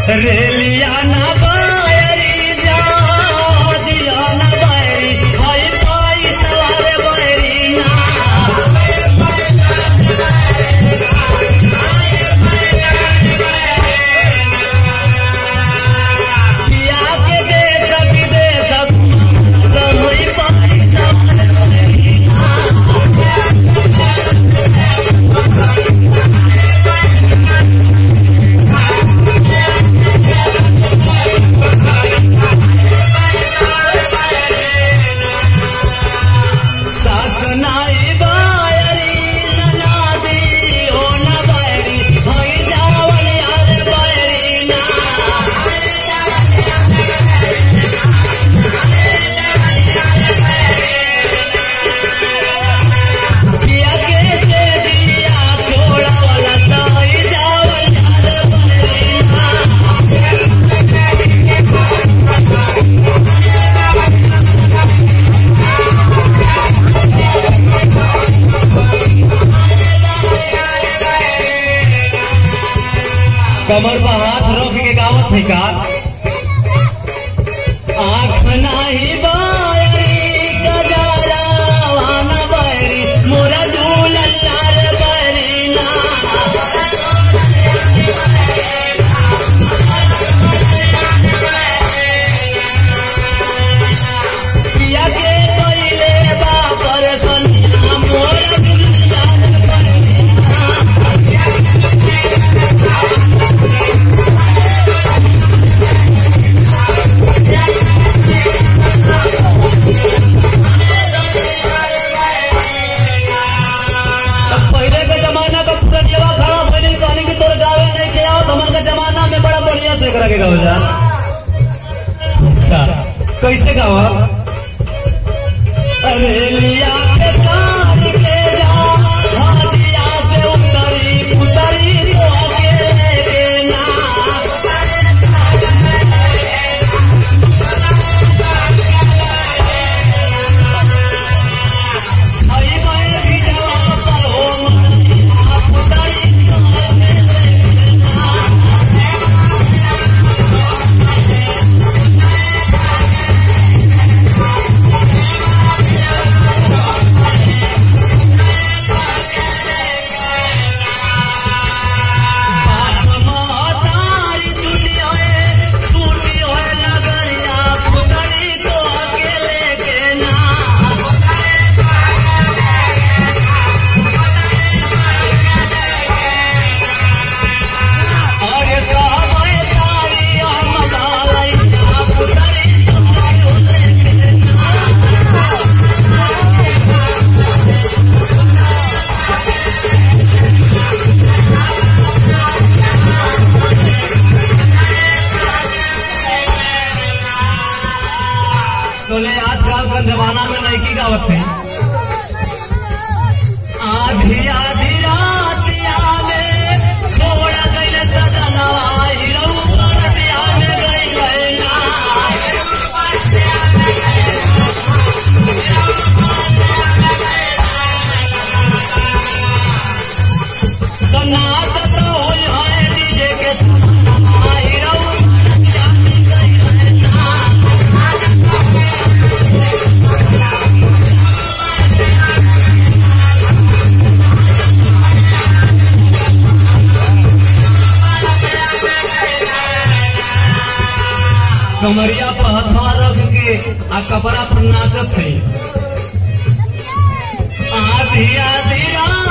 रेलिया ना बायरी जा दिया ना बायरी भाई पाई सवार बायरी ना पिया के दे सब दे सब रहोई पाई सवार बायरी ना सास नाई बायरी ननादी ओ न बायरी होई जावल यार बायरी ना पिया के से दिया छोड़ा वाला ताई जावल यार बायरी ना कमर पर हाथ रख के गावत है का आँख नाही बायरी गजारा वाना बायरी मोरा दूलल्लार बायरी ना पिया के कोइले बापर सनिया मोरा दूलल्लार बायरी ना तब पहले के जमाना का पुरनिया खड़ा पहले कहने की तोर गावे नहीं के आओ हमन के जमाना में बड़ा बढ़िया से करा के गाओ जा अच्छा कैसे गावा अरे लिया के तार के जा हाजिया से उतरी उतरी तो अकेले के ना छई गए भी जवाब पर हो मन आप उतरी तो अकेले के ना बाप महतारी चुनी होए छूटी होए लगरिया पुतरी तो अकेले के ना अरे सावे सारी हम डालाई पुतरी तो अकेले के ना तोले आजकल का जमाना में लड़की गावत है आधी आधी रातिया में छोड़ गइल सजनवा हिरऊ परतिया में गइल ना सनात तो होई है डीजे के सनवा हिरऊ परतिया में गइल ना कमरिया पर हथवा रख के आ कपड़ा पर नाचत है आधी आधी रात